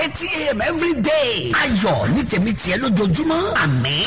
eighty a.m. every day. ayọ̀ ní tèmi tiẹ̀ lójoojúmọ́ àmín.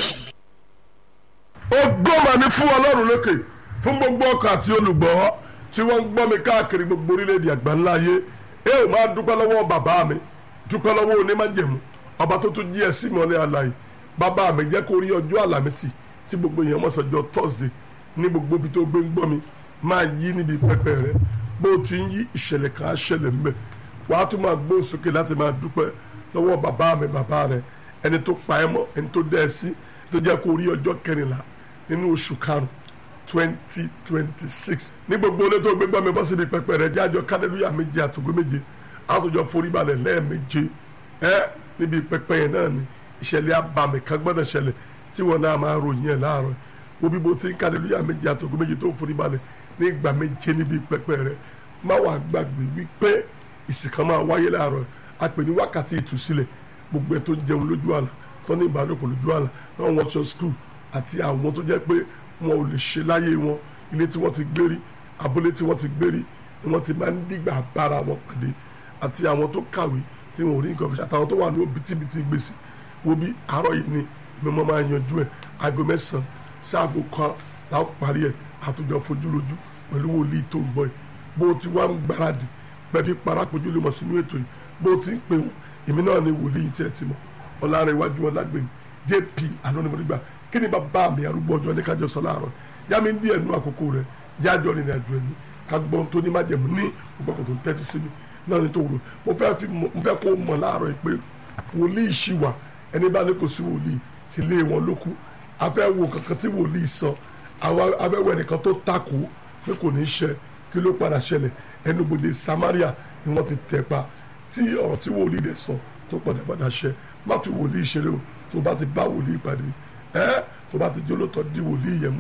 ògo mà ní fún ọlọ́run lókè fún gbogbo ọkọ̀ àti olùgbọ́ tí wọ́n ń gbọ́ mi káàkiri gbogbo orílẹ̀-èdè àgbáńlá ayé ẹ ò máa dúpẹ́ lọ́wọ́ bàbá mi dúpẹ́ lọ́wọ́ onímájẹ̀mú ọba tó tún jí ẹ sí mọ́lẹ́ àlàyé bàbá mi jẹ́ kó rí ọjọ́ àlàmísì tí gbogbo èèyàn mọ̀ sọ́jọ́ thursday ní gbogbo ibi tó gbé ń gbọ́ mi máa yí níbi pẹpẹ rẹ bó o ti ń yí ìṣẹ̀lẹ̀ kan á ṣẹlẹ̀ ńbẹ̀ wàá tún máa gbó sókè láti máa dúpẹ́ lọ́wọ́ bàbá mi bàbá rẹ ẹni tó pa ẹ́ mọ́ ẹni tó dẹ́ ẹ sí tó jẹ́ kó rí ọjọ́ kẹrìnlá nínú oṣù karùn twenty twenty six ní gbogbo ilé tó gbé gbọ́ mi bọ́ síbi pẹpẹ rẹ jẹ́ àjọ kálẹ́lúyà méje àtògbé méje àtòjọ foríbalẹ̀ lẹ́ẹ̀méje ẹ níbi pẹpẹ yẹn náà ni ìṣẹ̀lẹ̀ abàmì kan gbọ́dọ̀ ṣẹlẹ̀ tí wọn náà máa ròyìn ẹ̀ láàárọ̀ wo bí bó ti ń kálẹ́lúyà méje àtògbé méje tó foríbalẹ̀ ní ìgbà méje níbi pẹpẹ rẹ má wàá gbàgbé wípé ìsìnkan máa wáyé láàárọ̀ a pè ní wákàtí ìtúsílẹ̀ gbogbo ẹ̀ tó ń jẹun lójú àlà tó ní ìbálòpọ̀ lójú àlà náà wọ́n ṣọ skul àti àwọn tó jẹ́ pé wọn ò lè ṣe láyé wọn ilé tí wọ́n ti gbérí abúlé tí wọ́n ti gbérí ni wọ́n ti máa ń dìgbà bára wọn pàdé àti àwọn tó kàwé tí wọn ò rí nǹkan fi ṣe àtàwọn tó wà ní òbítíbitì gbèsè wo bí àárọ̀ yìí ni mímọ́ máa yanjú ẹ̀ aago mẹ́sàn-án sí aago kan láwọn parí ẹ̀ àtòjọ fojú lójú pẹ̀lú wòlíì tó ń bọ̀ yìí bó o ti wá ń gbáradì pẹ̀bí parakojú lè mọ̀ sínú ètò yìí bó o ti ń pè wọ́n èmi náà ni wòlíì tí ẹ ti mọ̀ ọ̀làrẹ̀wájú wọn lágbèmí jp anonimọ̀dìgbà kí ni bàbá mi arúgbó ọjọ́ ní kájọ sọ láàárọ̀ yá mi ń díẹ̀ nú àkókò rẹ̀ yájọ́ rìn àjò ẹ̀mí ká gbọ́n tó ní májẹ̀mú ní gbogbo tó ń tẹ́tí sí mi náà ní tó wúro mo fẹ́ fi mo fẹ́ kó mọ̀ láàárọ̀ yìí pé wòlíì ṣì wà ẹni bá ní kò sí wòlíì ti lé wọn lókù afẹ́ wo kankan tí wòlíì sọ àwọn afẹ́ wo ẹnìkan tó takò pé kò ní í ṣe kí ló padà ṣẹlẹ̀ ẹnubodè Samaria ni wọ́n ti tẹ̀ pa tí ọ̀rọ̀ tí wòlíì rẹ̀ sọ tó padà padà ṣẹ má fi wòlíì ṣeré o tó bá ti bá wòlíì pàdé ẹ tó bá ti jẹ́ olóòótọ́ di wòlíì yẹn mu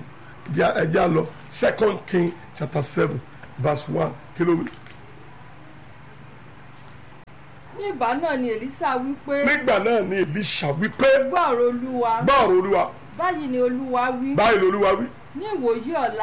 ẹ já lọ second king chapter seven verse one kí ló wí. ní ìgbà náà ni Èlísà wí pé nígbà náà ni Èlíṣà wípé gbọ́ ọ̀rọ̀ olúwa gbọ́ ọ̀rọ̀ olúwa báyìí ni olúwa wí báyìí lolúwa wí ní ìwòyí ọ̀la